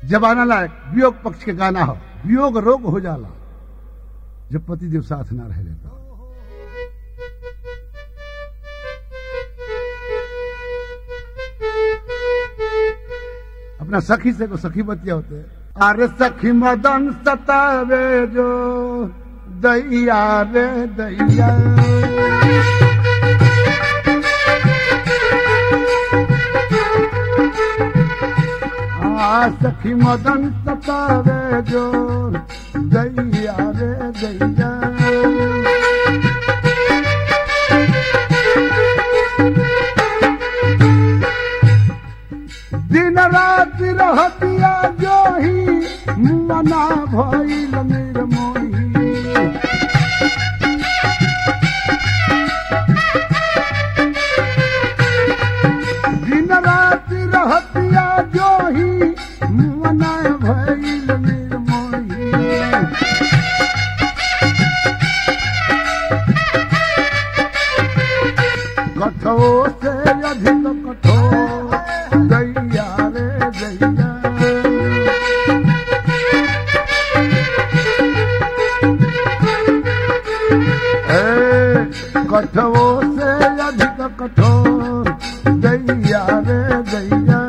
जबाना लायक वियोग पक्ष के गाना हो वियोग रोग हो जाला जब पति देव साथ ना रहे तो अपना सखी से को सखी बतिया होते अरे सखी मदन सतावे जो दैया रे दैया आ सखी मदन सतावे जो दैया रे दैया दिन रात रहतिया जो ही मना भइल निर्मोही दिन रात रहतिया जो ही मना भइल निर्मोही कठोर से अधिक कठोर दैया रे दैया ए, कठोर से अधिक कठोर दैया रे दैया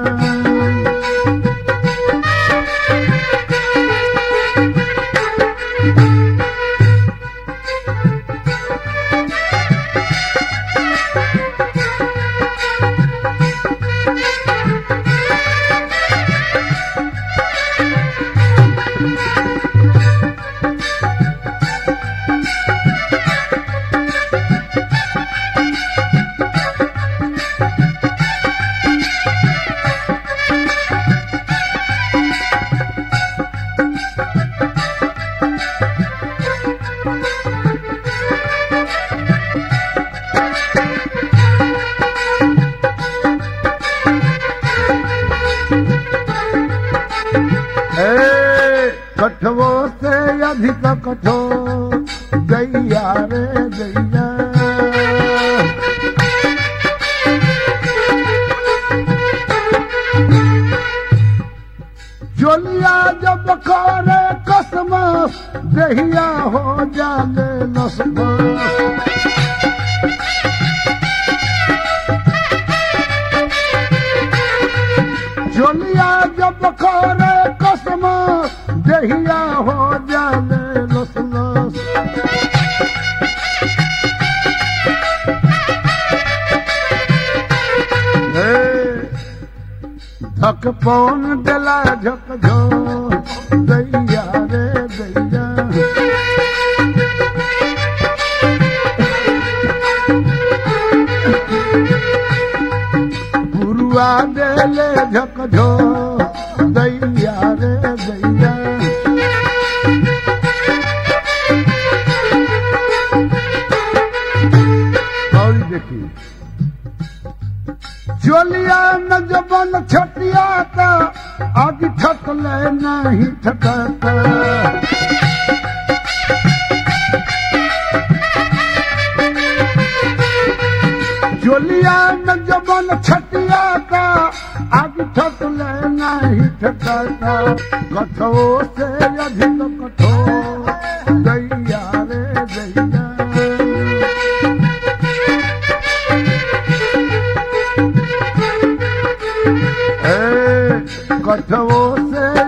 ए, कठोर से अधिक कठोर दैया रे दैया जोलिया जब करे कसम दहिया हो जाले नसबस जोलिया जब करे कसम दहिया हो जाले लस लस ए, धक पौन देला झक झो दैया रे दैया गुरुआ देले झक झो दैया रे दैया और देखी जोलिया न जबन छटिया का आग ठकले नहीं ठकता जोलिया न जबन छटिया का आग ठकले नहीं ठकता कठोर से अधिक कठोर दैया रे दैया ए, कठोर से